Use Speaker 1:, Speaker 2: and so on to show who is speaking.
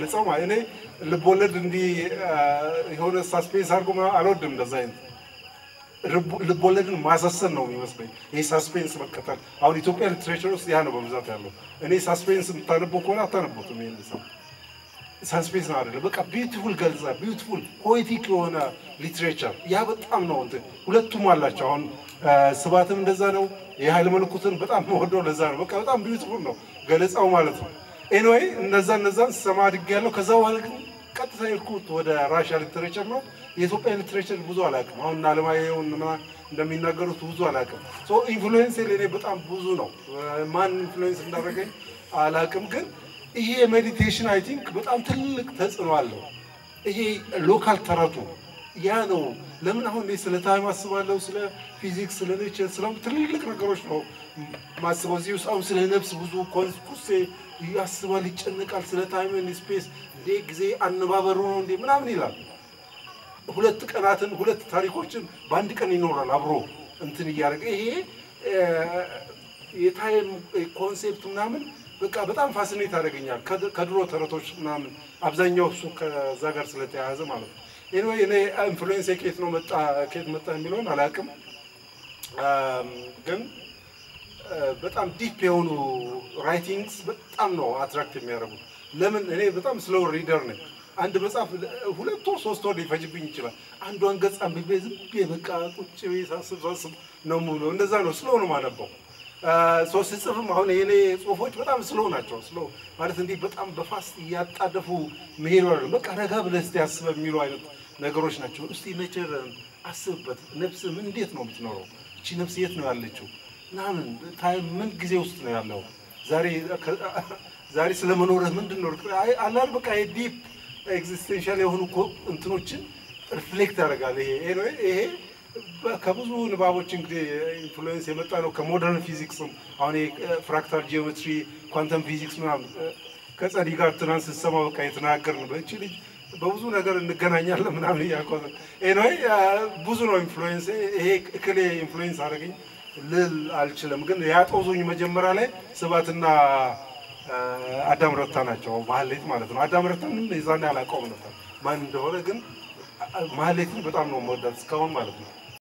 Speaker 1: ልጸው ማለት እኔ ልቦለድ እንዲህ የሆነ ሳስፔንስ አድርጎ ምናምን አልወድም። እንደዛ አይነት ልቦለድን ማሳሰን ነው የሚመስለኝ። ይህ ሳስፔንስ መከተል አሁን ኢትዮጵያ ሊትሬቸር ውስጥ ያ ነው በብዛት ያለው። እኔ ሳስፔንስ የምታነበው ከሆነ አታነቡትም። ይህን ሰው ሳስፔንስ ነው አይደለም፣ በቃ ቢዩቲፉል ገልጻ ቢዩቲፉል ፖኤቲክ የሆነ ሊትሬቸር ያ በጣም ነው እንትን ሁለቱም አላቸው። አሁን ስብሐትም እንደዛ ነው። የኃይለ መለኮትን በጣም መወደው ለዛ ነው። በቃ በጣም ቢዩቲፉል ነው ገለጻው ማለት ነው። ኤኒዌይ እነዛ እነዛን ስሰማ አድጌያለሁ። ከዛ በኋላ ግን ቀጥታ የሄድኩት ወደ ራሽያ ሊትሬቸር ነው። የኢትዮጵያ ሊትሬቸር ብዙ አላውቅም። አሁን እነ አለማየሁ እንደሚናገሩት ብዙ አላውቅም። ሶ ኢንፍሉዌንስ ለእኔ በጣም ብዙ ነው። ማን ኢንፍሉዌንስ እንዳደረገኝ አላውቅም፣ ግን ይሄ ሜዲቴሽን አይ ቲንክ በጣም ትልቅ ተጽዕኖ አለው። ይሄ ሎካል ተረቱ ያ ነው። ለምን አሁን እኔ ስለ ታይም አስባለሁ፣ ስለ ፊዚክስ፣ ስለ ኔቸር፣ ስለ ትልልቅ ነገሮች ነው ማስበው። እዚህ ውስጥ አሁን ስለ ነፍስ ብዙ ኮንስኩሴ ያስባል፣ ይጨነቃል። ስለ ታይም ስፔስ እንዴ ጊዜ አነባበሩ ነው እንዴ ምናምን ይላል። ሁለት ቀናትን ሁለት ታሪኮችን በአንድ ቀን ይኖራል አብሮ እንትን እያደረገ ይሄ የታይም ኮንሴፕት ምናምን በቃ በጣም ፋሲኔት ያደርገኛል። ከድሮ ተረቶች ምናምን አብዛኛው እሱ ከዛ ጋር ስለተያያዘ ማለት ነው። ኤኒዌይ እኔ ኢንፍሉዌንስ ከየት ነው መጣ ከየት መጣ የሚለውን አላውቅም፣ ግን በጣም ዲፕ የሆኑ ራይቲንግስ በጣም ነው አትራክት የሚያደርጉት። ለምን እኔ በጣም ስሎው ሪደር ነኝ። አንድ መጽሐፍ ሁለት ወር ሶስት ወር ሊፈጅብኝ ይችላል። አንዷን ገጽ አንብቤ ዝም ብዬ በቃ ቁጭ ብዬ ሳስብ ሳስብ ነው የምውለው። እንደዛ ነው ስሎው ነው የማነበው። ሶስት ስጽፍም አሁን የኔ ጽሁፎች በጣም ስሎው ናቸው። ስሎው ማለት እንዲህ በጣም በፋስት እያጣደፉ መሄድ አይደለም። በቃ ረጋ ብለህ እስቲ አስበህ የሚሉ አይነት ነገሮች ናቸው። እስቲ ነቸር አስብበት። ነፍስ ምን እንዴት ነው የምትኖረው? እቺ ነፍስ የት ነው ያለችው? ምናምን ታይም ምን ጊዜ ውስጥ ነው ያለው? ዛሬ ዛሬ ስለመኖርህ ምንድን ነው አላል በቃ ዲፕ ኤግዚስቴንሻል የሆኑ እንትኖችን ሪፍሌክት ያደርጋል። ይሄ ይሄ ከብዙ ንባቦች እንግዲህ ኢንፍሉዌንስ የመጣ ነው። ከሞደርን ፊዚክስም አሁን ፍራክታል ጂኦሜትሪ፣ ኳንተም ፊዚክስ ምናምን ከጸዲ ጋር ትናንት ስትሰማ በቃ የተናገርን በእቺ ልጅ በብዙ ነገር እንገናኛለን ምናምን እያልኳት ኤኒዌይ ብዙ ነው ኢንፍሉዌንስ። ይሄ እክሌ ኢንፍሉዌንስ አደረገኝ ልል አልችልም፣ ግን ያጦዙኝ መጀመሪያ ላይ ስብሐትና አዳም ረታ ናቸው። ማህሌት ማለት ነው። አዳም ረታንም የዛኔ አላውቀውም ነበር ማን እንደሆነ፣ ግን ማህሌትን በጣም ነው የምወዳት እስካሁን ማለት ነው።